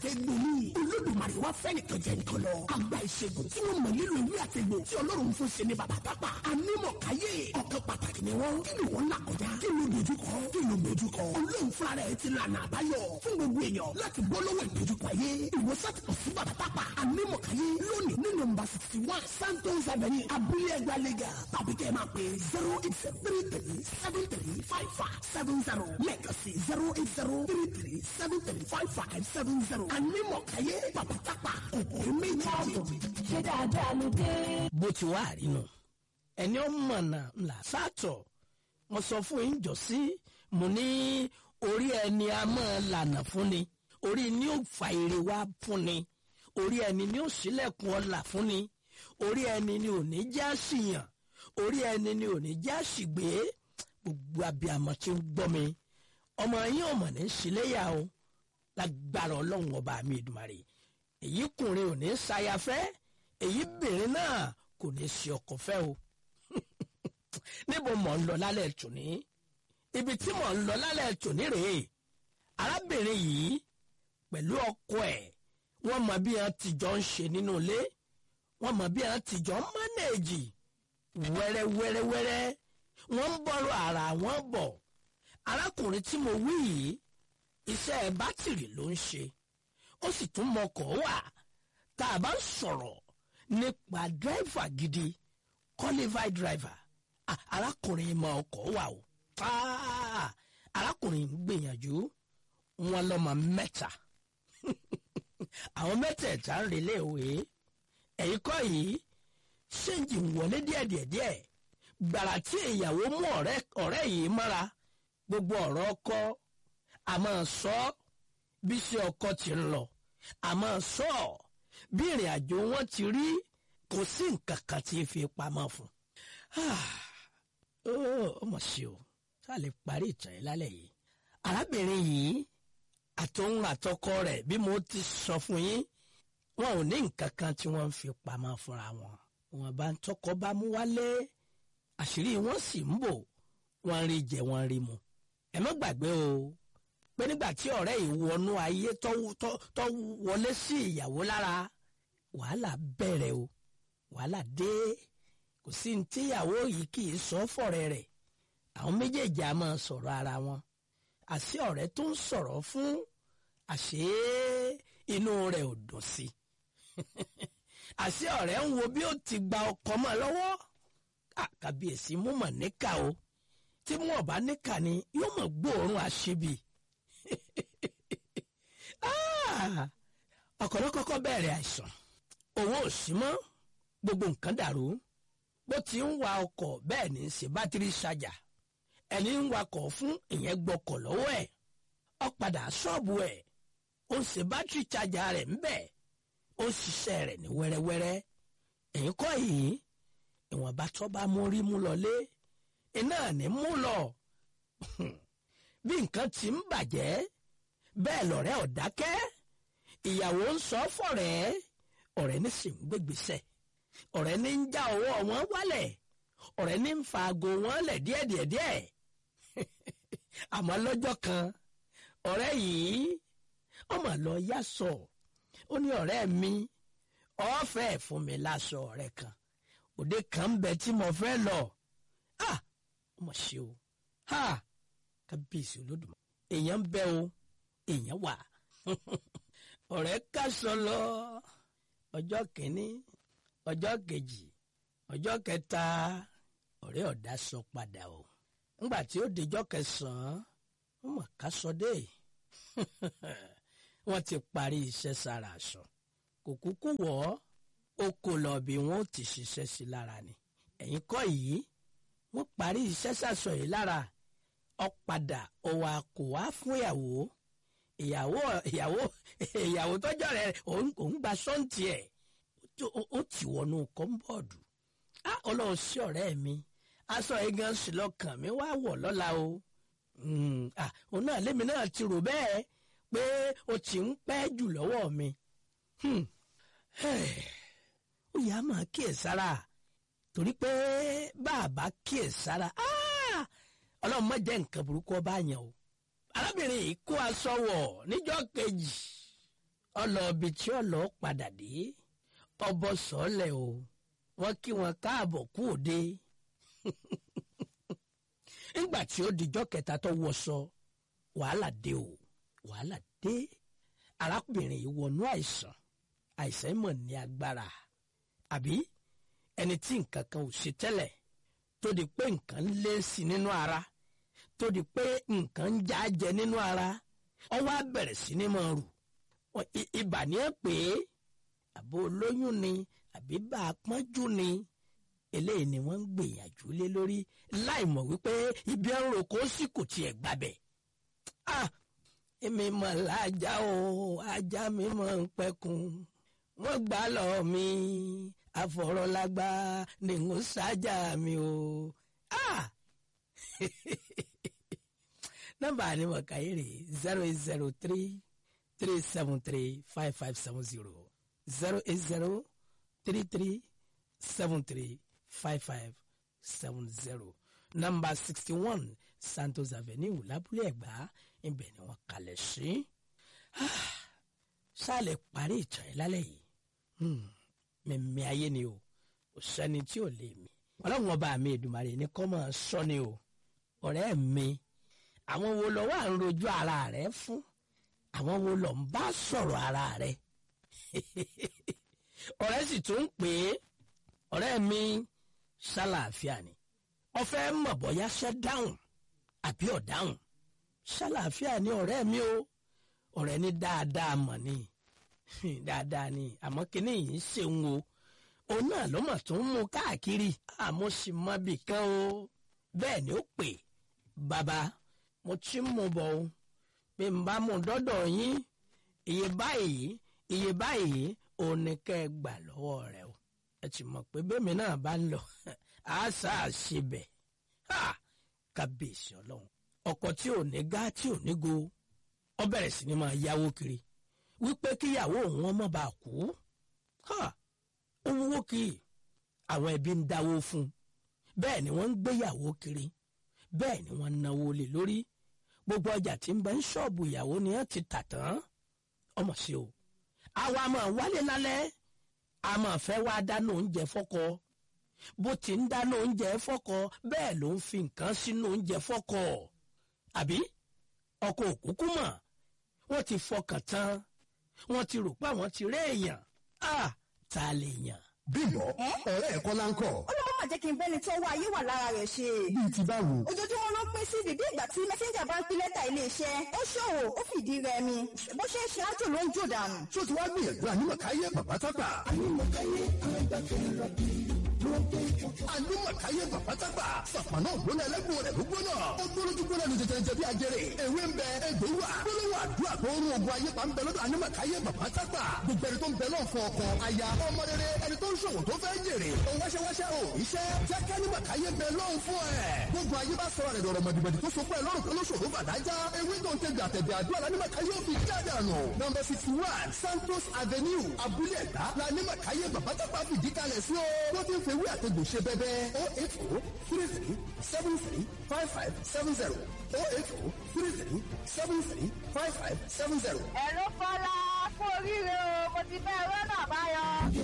àtẹ̀gbò ni olódùmarè wá fẹ́ nìkan jẹ nìkan lọ àgbà ìṣègùn tí wọ́n mọ̀ nílò ìwé àtẹ̀gbò tí ọlọ́run fún ṣe ní bàbá tápà anímọ̀káyé ọ̀kan pàtàkì ni wọ́n kí ni wọ́n là kọjá kí ló dojúkọ kí ló dojúkọ olóhùn fúnra rẹ̀ ti lànà àbáyọ fún gbogbo èèyàn láti bọ́ lọ́wọ́ ìdojúkọ ayé ìwòsàn ti kọ̀ sí bàbá tápà anímọ̀káyé lónìí ní nọ́mbà sixty one santos avenue abúlé ẹgbẹ́ lẹ́gà tàbí kẹ́ ẹ máa pè zero eight three three seven three five five seven zero lẹ́ẹ̀kan sí zero eight zero three three seven three five five seven zero anímọ̀káyé bàbá tápà kòkòrò méjì. ṣé dáadáa ló dé. bó ti wá àrínú ẹni ó mọ̀nà ńlá sátọ̀ mo sọ fún yín jọ sí mo ní orí ẹni a máa lànà fún ni orí ni ó fa èrè wá fún ni orí ẹni ni ó ṣílẹ̀kùn ọlà fún ni orí ẹni ni ò ní já síyàn orí ẹni ni ò ní já sígbé gbogbo abiyamọ tí ń gbọ́ mi ọmọ yín ò mọ̀ ní ṣíléyà o lágbára ọlọ́run ọba mi ìdùmarè èyí kùnrin ò ní ṣayafẹ́ èyí bìnrin náà kò ní ṣe ọkọ fẹ́ o níbo mọ̀ ń lọ lálẹ́ tòní ibi tí mọ̀ ń lọ lálẹ́ tòní rèé arábìnrin yìí pẹ̀lú ọkọ ẹ̀ wọ́n mọ bí wọ́n ti jọ ń ṣe nínú ilé wọ́n mọ bí wọ́n ti jọ ń mánéèjì wẹ́rẹ́wẹ́rẹ́wẹ́rẹ́ wọ́n ń bọ́rọ̀ ara wọn bọ̀ arákùnrin tí mo wí yìí iṣẹ́ bátìrì ló ń ṣe ó sì tún mọkọ̀ wà tá a bá ń sọ̀rọ̀ nípa dírẹ́fà gidi qualified driver Ah, arákùnrin mọ ọkọ̀ wà o Ah, arákùnrin ń gbìyànjú wọn lọ́mọ mẹ́ta àwọn mẹ́tẹ̀ẹ̀ta ń relé ìwé ẹ̀yìn kọ́ yìí ṣéǹjì ń wọlé díẹ̀díẹ̀díẹ̀ gbàrà tí ìyàwó mú ọ̀rẹ́ ọ̀rẹ́ yìí mọ́ra gbogbo ọ̀rọ̀ ọkọ àmọ́ sọ bí ṣe ọkọ ti ń lọ àmọ́ sọ bí ìrìn àjò wọn ti rí kò sí nǹkan kan tí fi pamọ́ fún ó mọ̀ sí o tá a lè parí ìtàn yìí lálẹ́ yìí arábìnrin yìí àtòun àtọkọ rẹ̀ bí mo ti sọ fún yín wọn ò ní nǹkan kan tí wọ́n ń fi pamọ́ fúnra wọn wọn bá ń tọkọ bá mú wálé àṣírí wọn sì ń bò wọn rí jẹ wọn rí mu ẹ má gbàgbé o pé nígbà tí ọ̀rẹ́ yìí wọnú ayé tó tó- tó wọlé sí ìyàwó lára wàhálà bẹ̀rẹ̀ o wàhálà dé kò sí ní tíyàwó yìí kì í sọ fọ̀rẹ́ rẹ̀ àwọn méjèèjì á máa sọ̀rọ̀ ara wọn àṣé ọ̀rẹ́ tó ń sọ̀rọ̀ fún àṣé inú rẹ̀ ò dùn sí àṣé ọ̀rẹ́ ń wo bí ó ti gba ọkọ mọ́ lọ́wọ́ Ah, kàbíyèsí mú mọ̀ níkà o tí mú ọ̀bá níkà ni yóò mọ̀ gbóòórùn àṣebì Ah, ọkọ̀ ló kọ́kọ́ bẹ̀rẹ̀ àìsàn owó ò sí mọ́ gbogbo nǹkan dàrú bó ti ń wa ọkọ̀ bẹ́ẹ̀ ní í ṣe bátìrì ṣàjà ẹni ń wakọ̀ fún ìyẹn gbọ́kọ̀ lọ́wọ́ ẹ̀ ó padà ṣọ́ọ̀bù ẹ̀ ó ń ṣe bátìrì ṣàjà rẹ̀ ń bẹ̀ ó ń ṣiṣẹ́ rẹ̀ ní wẹ́rẹ́wẹ́rẹ́ ẹ̀yìn kọ́ yìí ìwọ̀nba tó bá mú rí mú lọlé iná ní mú lọ bí nǹkan ti ń bàjẹ́ bẹ́ẹ̀ lọ̀rẹ́ ò dákẹ́ ìyàwó ń sọ fọ̀rẹ́ ọ̀rẹ́ ní sì ń gbégbèsè ọ̀rẹ́ ní ń já ọwọ́ wọn wálẹ̀ ọ̀rẹ́ ní ń fa aago wọn lẹ̀ díẹ̀díẹ̀díẹ̀ àmọ́ lọ́jọ́ kan ọ̀rẹ́ yìí ọmọ lọ yá sọ ó ní ọ̀rẹ́ mi ọ̀fẹ́ fún mi láṣọ ọ̀rẹ́ kan òde kan ń bẹ tí mo fẹ́ lọ ah ọmọ ṣe o ha kábíyèsí olódùmarè èèyàn ń bẹ o èèyàn wà ọ̀rẹ́ kásọ lọ ọjọ́ kìíní ọjọ́ kejì ọjọ́ kẹta ọ̀rẹ́ ọ̀dá sọ padà o ńgbà tí ó dijọ́ kẹsàn-án wọ́n mọ̀ ká sọ dé wọ́n ti parí iṣẹ́ sára aṣọ kò kúkú wọ̀ ọ́ ó kò lọ bí wọ́n ó ti ṣiṣẹ́ sí lára ni ẹ̀yin kọ́ yìí wọ́n parí iṣẹ́ sàṣọ yìí lára ó padà ó wá kò wá fún ìyàwó ìyàwó ìyàwó ìyàwó tọ́jọ́ rẹ̀ òun òun gba sọ́ǹtì ẹ̀ ó- ó- ó ti wọnú kọ́ńbọ̀dù á ọlọ́run sí ọ̀rẹ́ mi aṣọ yìí gan sí lọ́kàn mi wá wọ̀ lọ́la o Mm, ah, òun náà lémi náà ti rò bẹ́ẹ̀ pé o ti ń pẹ́ jù lọ́wọ́ mi Hmm. ó yà á máa kíyèsára torí pé bàbá kíyèsára ah, ọlọ́run má jẹ́ nǹkan burúkú ọba yẹn o arábìnrin yìí kó aṣọ wọ̀ níjọ́ kejì ọlọ́ọ̀bì tí ọlọ́ padà dé ọbọ̀ sọ́ọ̀lẹ̀ o wọ́n kí wọn káàbọ̀ kú òde nígbà tí ó dijọ́ kẹta tó wọṣọ wàhálà dé o wàhálà dé arákùnrin yìí wọnú àìsàn àìsàn mọ̀ ní agbára àbí ẹni tí nǹkan kan ò ṣe tẹ́lẹ̀ tó di pé nǹkan ń lé sí nínú ara tó di pé nǹkan ń já jẹ nínú ara ó wá bẹ̀rẹ̀ sí ní máa rù ibà ní ẹ pé àbò olóyún ni àbí bá a pọ́njú ni eléyìí ni wọ́n ń gbìyànjú lé lórí láì mọ̀ wípé ibi ẹ̀rọ kò sí kò tiẹ̀ gbàbẹ̀. ah èmi mọ̀ lájà o ajá mi mọ̀ ń pẹ́kun wọ́n gbà lọ mi àfọ̀rọ̀lágbá ni n ó ṣáájà mi o. ah nọ́mbà ni mo kà yìí rè zero eight zero three three seven three five five seven zero zero eight zero three three seven three five five seven zero nọ́mbà sixty one Santos Avenue lábúlé Ẹ̀gbá ibẹ̀ ni wọ́n kalẹ̀ sí. sálẹ̀ parí ìtàn yìí lálẹ́ yìí mímí ayé ni o kò sẹ́ni tí ò lè mí. ọlọ́run ọba mi Èdùmàrè ní kọ́ máa sọ ni o ọ̀rẹ́ mi àwọn wo lọ wà ń rojú ara rẹ fún àwọn wo lọ ń bá sọ̀rọ̀ ara rẹ ọ̀rẹ́ sì tún ń pè é ọ̀rẹ́ mi ṣàlàáfíà ni ọ̀fẹ́ mọ̀ bọ́yá ṣẹ́ dáhùn àbí ọ̀dáhùn ṣàlàáfíà ni ọ̀rẹ́ mi o ọ̀rẹ́ ní dáadáa mọ̀ ni dáadáa ni àmọ́ kíní yìí ń ṣeun o òun náà ló mọ̀ tó ń mú káàkiri àmọ́ sì mọ bì kan o bẹ́ẹ̀ ni ó pè bàbá mo ti ń mú bọ̀ o bí n bá mú dọ́dọ̀ yín iye báyìí iye báyìí òun ni kẹ́ ẹ gbà lọ́wọ́ rẹ o ẹ ti mọ̀ pé bẹ́ẹ̀mi náà bá ń lọ àṣà àṣebẹ̀ kábíyèsí ọlọ́run ọkọ̀ tí ò ní gá tí ò ní go ọ bẹ̀rẹ̀ sí ni máa yáwó kiri wípé kíyàwó òun ọmọ bá kú ó wúwo kì í àwọn ẹbí ń dáwó fún un bẹ́ẹ̀ ni wọ́n ń gbéyàwó kiri bẹ́ẹ̀ ni wọ́n ń náwó lé lórí gbogbo ọjà tí ń bẹ ń ṣọ́ọ̀bù ìyàwó ni wọ́n ti tà tán ọmọ sí o àwa máa wálé lálẹ́ a máa fẹ́ wá dáná oúnjẹ fọ́kọ bó ti ń dáná oúnjẹ fọ́kọ bẹ́ẹ̀ ló ń fi nǹkan sínú oúnjẹ fọ́kọ àbí ọkọ òkúkú mọ̀ wọ́n ti fọkàn tán wọ́n ti rò pé àwọn ti rí èèyàn á ta lè yàn. bímbọ ọ̀rẹ́ ẹ̀ kọ́ láńkọ̀. ó ló má jẹ́ kí n bẹ́ni tó wá ayé wà lára rẹ̀ ṣe. bíi ti báwo. ojoojúmọ́ ló ń pín sí bíbí ìgbà tí mẹ́sẹ́ńjà bá ń pín lẹ́tà iléeṣẹ́ ó ṣòwò ó fìdí rẹmi bó ṣe ń ṣe ájò ló ń jò dànù. ṣó ti wá gbìyànjú ànímọ̀káyé bàbá tágbà. ànímọ̀káyé bàbá tágbà. sàpànà ògbóná ẹlẹ́gbọ̀n rẹ̀ ló gbóná. ó gbólójú gbóná ní tètè jẹ bí ajẹrè. ewé ń bẹ egbò wà. gbólóhùn àdúrà tó ń rún ogun ayé pa ń bẹ lọ́dọ̀ ànímọ̀káyé bàbá tágbà. gbogbo ẹni tó ń bẹ náà fọ ọkọ aya ọmọ rere ẹni tó ń ṣòwò tó fẹ́ jèrè. òun wáṣẹ́wáṣẹ́ ò iṣẹ́ jẹ́ kí ànímọ̀káyé bẹ lọ́hùn fún ẹ̀. gbogbo ayé bá sọ̀rọ̀ rẹ̀ dọ̀rọ̀ mọ̀dìbẹ̀dì tó so pé lọ́rùn tó lóṣòro bàdájá. ewé tó ń tẹ̀gbẹ̀ àtẹ̀gbẹ̀ àdúrà lánímọ̀káyé ò fi jáde àná. nọmba sixty one Santos Avenue Abúlé Ẹ̀dá lánímọ̀káyé bàbá tágbà fìdí kalẹ̀ sí o. wọ́n ti ń fewé àtẹ̀gbò ṣe bẹ́bẹ́ o eight o three three seven three five five seven zero o eight o three three seven three five five seven zero. ẹ̀rọ fọlá kú oríire o mo ti fẹ́ rọ́nà àbáyọ.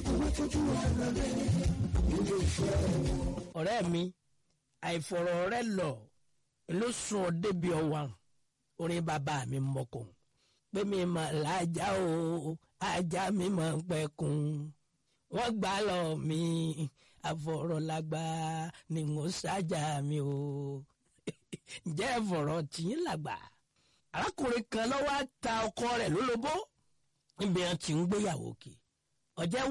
ọ̀rẹ́ mi àìfọ̀rọ̀ rẹ lọ ló sún ọ débi ọwà orin bàbá mi mọ̀kàn pé mi mà lájà o ajá mi mà ń pẹ̀kun wọ́n gbà lọ mi àfọ̀rọ̀lágbá ni mo ṣáájà mi o ǹjẹ́ ẹ̀fọ̀rọ̀ tìyín làgbà arákùnrin kan lọ́wọ́ ta ọkọ rẹ̀ lólobó níbi wọn ti ń gbéyàwó kì ọjẹ́